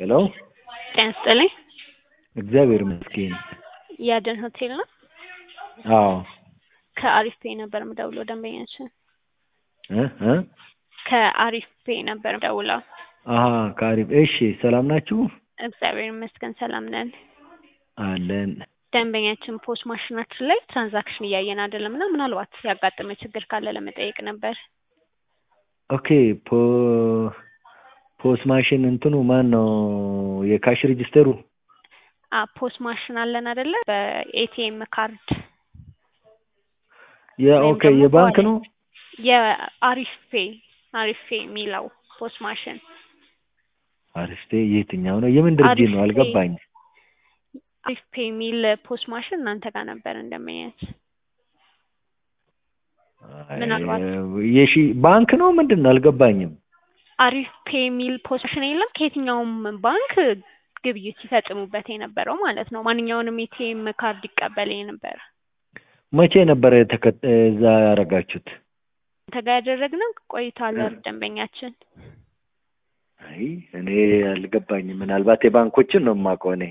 ሄሎ ጤና ይስጥልኝ። እግዚአብሔር ይመስገን። የአደን ሆቴል ነው። አዎ ከአሪፍ ፔ ነበር የምደውለው ደንበኛችን እ እ ከአሪፍ ፔ ነበር የምደውለው። አሀ ከአሪፍ እሺ፣ ሰላም ናችሁ? እግዚአብሔር ይመስገን ሰላም ነን። አለን። ደንበኛችን ፖስ ማሽናችን ላይ ትራንዛክሽን እያየን አይደለም እና ምናልባት ያጋጠመ ችግር ካለ ለመጠየቅ ነበር። ኦኬ ፖ ፖስ ማሽን እንትኑ ማን ነው? የካሽ ሬጅስተሩ አ ፖስ ማሽን አለን አይደለ? በኤቲኤም ካርድ የኦኬ ደግሞ የባንክ ነው። የአሪፍ ፔ አሪፍ ፔ የሚለው ፖስ ማሽን አሪፍቴ የትኛው ነው? የምን ድርጅት ነው? አሪፍ ፔ። አልገባኝ። አሪፍ ፔ የሚል ፖስ ማሽን እናንተ ጋር ነበር እንደመያዝ ምናልባት የሺ ባንክ ነው ምንድን ነው? አልገባኝም። አሪፍ ፔ የሚል ፖስ ማሽን የለም ከየትኛውም ባንክ ግብይት ሲፈጽሙበት የነበረው ማለት ነው። ማንኛውንም ኤቲኤም ካርድ ይቀበል የነበረ መቼ ነበረ ተከ- እዛ ያደረጋችሁት? አንተ ጋር ያደረግነው ቆይቷል። ደንበኛችን አይ እኔ አልገባኝም። ምናልባት የባንኮችን ነው የማውቀው እኔ።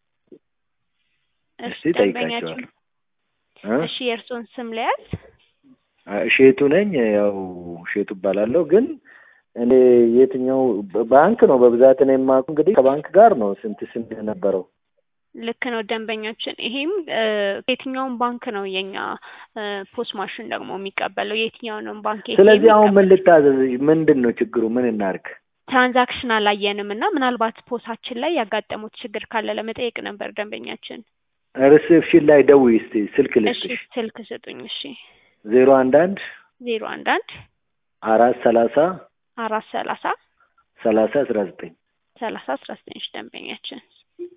እሺ እስቲ ደንበኛችን ጠይቃቸዋለሁ። እ? እሺ የእርስዎን ስም ለያዝ ሼቱ ነኝ። ያው ሼቱ እባላለሁ። ግን እኔ የትኛው ባንክ ነው በብዛት ነው የማውቀው። እንግዲህ ከባንክ ጋር ነው ስንት ስንት የነበረው ልክ ነው ደንበኛችን። ይሄም እ፣ የትኛውን ባንክ ነው የኛ እ፣ ፖስ ማሽን ደግሞ የሚቀበለው የትኛውንም ባንክ ATM ስለዚህ አሁን ምን ይቀበላል። ልታዘዝ? ምንድን ነው ችግሩ? ምን እናርግ? ትራንዛክሽን አላየንም እና ምናልባት ፖሳችን ላይ ያጋጠሙት ችግር ካለ ለመጠየቅ ነበር ደንበኛችን። ሪሴፕሽን ላይ ደውይ እስቲ ስልክ እሺ ልስጥሽ። ስልክ ስጡኝ። እሺ ዜሮ አንድ አንድ ዜሮ አንድ አንድ አራት ሰላሳ አራት ሰላሳ ሰላሳ አስራ ዘጠኝ ሰላሳ አስራ ዘጠኝ እሺ ደንበኛችን